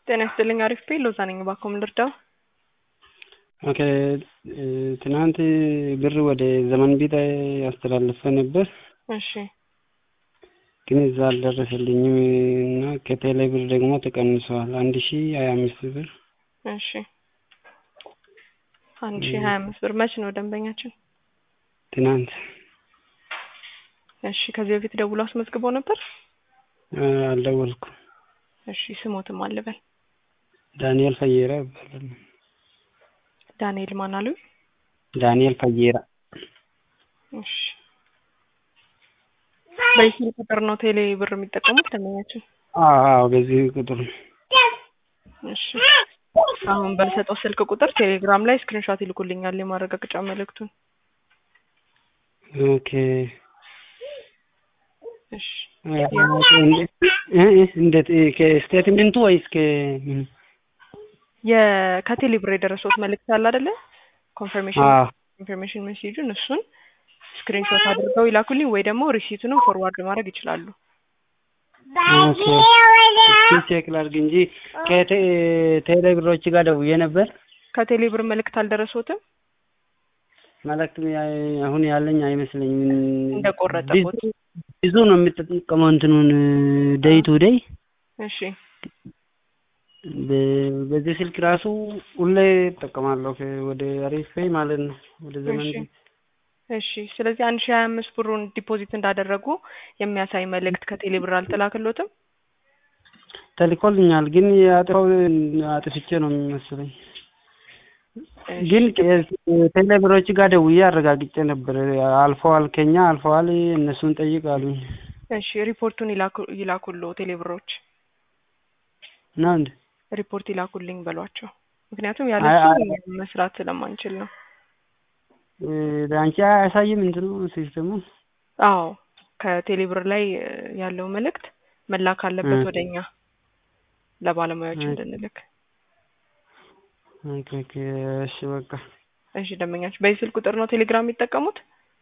ጤና ይስጥልኝ አሪፍ ቤ ሎዛ ነኝ እባክዎ ምን ልርዳው ኦኬ ትናንት ብር ወደ ዘመን ቢት አስተላልፈ ነበር እሺ ግን እዛ አልደረሰልኝም እና ከቴሌ ብር ደግሞ ተቀንሰዋል አንድ ሺ ሀያ አምስት ብር እሺ አንድ ሺ ሀያ አምስት ብር መች ነው ደንበኛችን ትናንት እሺ ከዚህ በፊት ደውሎ አስመዝግቦ ነበር አልደወልኩም እሺ ስሞትም አልበል ዳንኤል ፈየራ ይባላል ዳንኤል ማን አሉ ዳንኤል ፈየራ እሺ በዚህ ቁጥር ነው ቴሌ ብር የሚጠቀሙት ደንበኛችን አዎ በዚህ ቁጥር ነው እሺ አሁን በምሰጠው ስልክ ቁጥር ቴሌግራም ላይ ስክሪንሾት ይልኩልኛል የማረጋገጫ መልእክቱን ኦኬ እሺ እንዴት ከስቴትመንቱ ወይስ ከምን ከቴሌ ብር የደረሰውት መልእክት አለ አይደለ ኮንፈርሜሽን ኮንፈርሜሽን ሜሴጁን እሱን ስክሪንሾት አድርገው ይላኩልኝ ወይ ደግሞ ሪሲቱንም ፎርዋርድ ማድረግ ይችላሉ ኦኬ ቼክ ላድርግ እንጂ ከቴሌ ብሮች ጋር ደውዬ ነበር ከቴሌ ብር መልእክት አልደረሶትም መልእክት አሁን ያለኝ አይመስለኝም እንደቆረጠቦት ብዙ ነው የምጠቀመው እንትኑን ደይ ቱ ደይ እሺ በዚህ ስልክ ራሱ ሁሌ እጠቀማለሁ ወደ አሪፍ ፔይ ማለት ነው ወደ ዘመን እሺ ስለዚህ አንድ ሺህ ሀያ አምስት ብሩን ዲፖዚት እንዳደረጉ የሚያሳይ መልእክት ከቴሌ ብር አልተላክሎትም ተልኮልኛል ግን አጥፋው አጥፍቼ ነው የሚመስለኝ ግን ቴሌ ብሮች ጋር ደውዬ አረጋግጬ ነበር አልፈዋል ከኛ አልፈዋል እነሱን ጠይቅ አሉኝ እሺ ሪፖርቱን ይላኩሉ ቴሌ ብሮች ነው እንዴ ሪፖርት ይላኩልኝ በሏቸው ምክንያቱም ያለሱ መስራት ስለማንችል ነው አንቺ አያሳይም እንትኑ ሲስተሙ አዎ ከቴሌ ብር ላይ ያለው መልእክት መላክ አለበት ወደኛ ለባለሙያዎች እንድንልክ ኦኬ ኦኬ እሺ በቃ እሺ ደንበኛችሁ በዚህ ስልክ ቁጥር ነው ቴሌግራም የሚጠቀሙት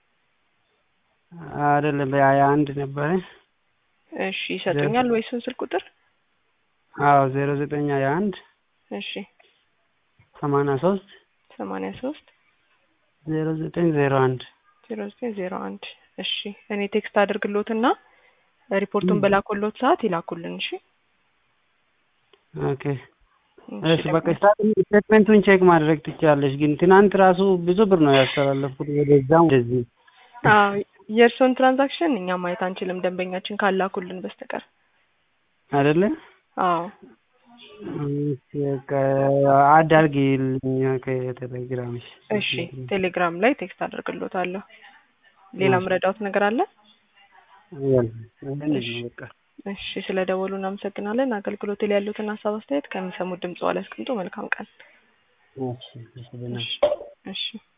አይደለም በሀያ አንድ ነበረ እሺ ይሰጡኛል ወይ እሱን ስልክ ቁጥር አዎ ዜሮ ዘጠኝ ሀያ አንድ እሺ ሰማንያ ሶስት ሰማንያ ሶስት ዜሮ ዘጠኝ ዜሮ አንድ ዜሮ ዘጠኝ ዜሮ አንድ እሺ እኔ ቴክስት አድርግሎትና ሪፖርቱን በላኩሎት ሰዓት ይላኩልን እሺ ኦኬ እሺ በቃ ስቴትመንቱን ቼክ ማድረግ ትችላለሽ ግን ትናንት ራሱ ብዙ ብር ነው ያስተላለፍኩት ወደዛም ወደዚህ አዎ የእርስዎን ትራንዛክሽን እኛ ማየት አንችልም ደንበኛችን ካላኩልን በስተቀር አይደለ አዎ በቃ አዳርጊልኝ ከቴሌግራምሽ እሺ ቴሌግራም ላይ ቴክስት አደርግሎታለሁ ሌላ ምረዳውት ነገር አለ በቃ እሺ ስለ ደወሉ እናመሰግናለን አገልግሎት ላይ ያሉትን ሀሳብ አስተያየት ከሚሰሙት ድምጽ ላይ አስቀምጡ መልካም ቀን እሺ እሺ